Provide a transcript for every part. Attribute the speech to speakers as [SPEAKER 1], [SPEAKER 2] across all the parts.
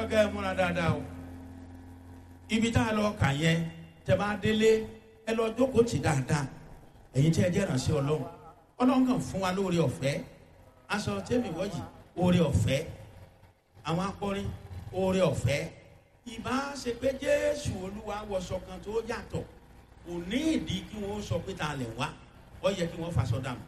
[SPEAKER 1] fẹ́ kẹ́ ẹ múra dáadáa o ibi tá a lọ kà yẹn tẹ́ bá délé ẹ lọ jókòó tì dáadáa ẹ̀yin tí ẹ jẹ́ ìrànṣẹ́ ọlọ́run ọlọ́run kàn fún wa lóore ọ̀fẹ́ aṣọ tẹ́mi wọ́yì oore ọ̀fẹ́ àwọn akọrin oore ọ̀fẹ́ ìbá ṣe pé jésù olúwa wọṣọ kan tó yàtọ̀ kò ní ìdí kí wọ́n sọ pé ta lẹ̀ wá ó yẹ kí wọ́n faṣọ dànù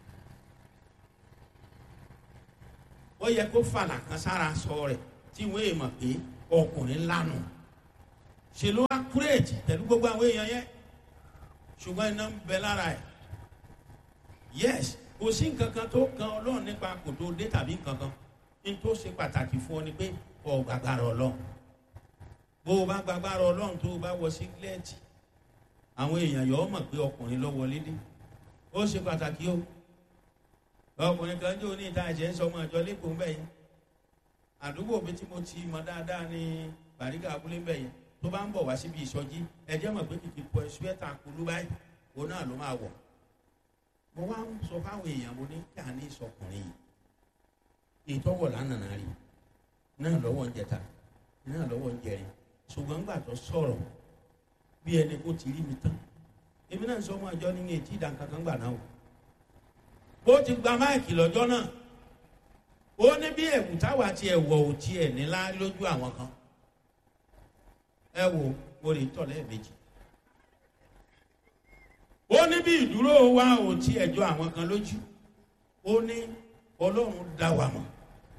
[SPEAKER 1] ó yẹ kó fàlà kan sára sọ rẹ̀ tí wọ́n èèmọ̀ pé ọkùnrin lánà ṣe ló wá kúrèjì pẹ̀lú gbogbo àwọn èèyàn yẹn ṣùgbọ́n iná ń bẹ lára ẹ̀ yes kò sí nǹkan kan tó kan ọlọ́run nípa kò tó dé tàbí nǹkan kan ní tó ṣe pàtàkì fún ọ ni pé ọ gbàgbára ọlọ́run bó o bá gbàgbára ọlọ́run tó o bá wọ sígílẹ́ẹ̀tì àwọn èèyàn yọ ọ mọ̀ pé ọkùnrin ló wọlé dé ó ṣe pàtàkì o ọkùnrin kan jó ní ìta ẹ̀jẹ̀ ń sọ ọmọ ìjọ lẹ́kọ̀ọ́ mbẹ́ yẹn àdúgbò mi tí mo ti mọ dáadáa ní bàríkà abúlé mbẹ́ yẹn tó bá ń bọ̀ wá síbi ìsọjí ẹ̀jẹ̀ mọ̀ pé kìkì pọ̀ ṣúẹ́tà kulú báyìí òun náà ló máa wọ̀ mo wá ń sọ fáwọn èèyàn mo ní kí a ní ìsọkùnrin yìí ìtọ́wọ̀ lánàá rí náà lọ́wọ́ ń jẹta náà lọ́wọ́ ń jẹrin ṣùgbọ́n gbà tó sọ̀rọ̀ bí ẹni kó ti rí mi tán èmi náà sọ ọmọ àjọ ní etí ìdánkankan gbà náà o bó ti gba máìkì lọ́jọ́ náà ó ní bí ẹ̀wù táwa ti ẹ̀wọ̀ ò tiẹ̀ nílá lójú àwọn kan ẹ wo mo lè tọ̀ lẹ́ẹ̀mejì ó ní bí ìdúró wa ò tiẹ̀ jọ àwọn kan lójú ó ní ọlọ́run dá wa mọ̀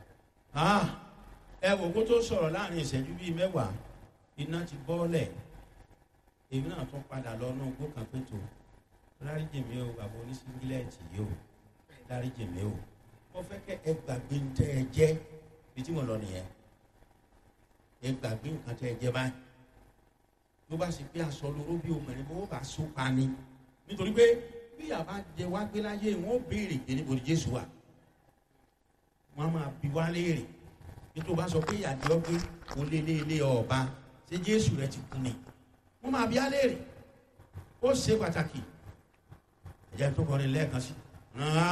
[SPEAKER 1] ẹ wò kó tó sọ̀rọ̀ láàrin ìṣẹ́jú bíi mẹ́wàá iná ti bọ́ọ̀lẹ̀ èmi náà tún padà lọ náà gbó kan pé tó dáríjì mi o bàbá oníṣíngílẹ̀tì yìí o dáríjì mi o mo fẹ́ kẹ́ ẹ gbàgbé ń tẹ́ ẹ jẹ́ bí tí mo lọ nìyẹn ẹ gbàgbé nǹkan tẹ́ ẹ jẹ́ báyìí ló bá ṣe pé aṣọ lóró bí obìnrin bó bá so pa ni nítorí pé bí àbá jẹ wá gbé láyé wọn ó béèrè pé níbo ni jésù wà wọn máa bi wá léèrè bí tó bá sọ pé ìyàdí ọgbẹ kò lé lé lé ọba ṣé jésù rẹ ti kú ni wọn máa bi á léèrè ó ṣe pàtàkì ẹ̀jẹ̀ tó kọrin lẹ́ẹ̀kan sí.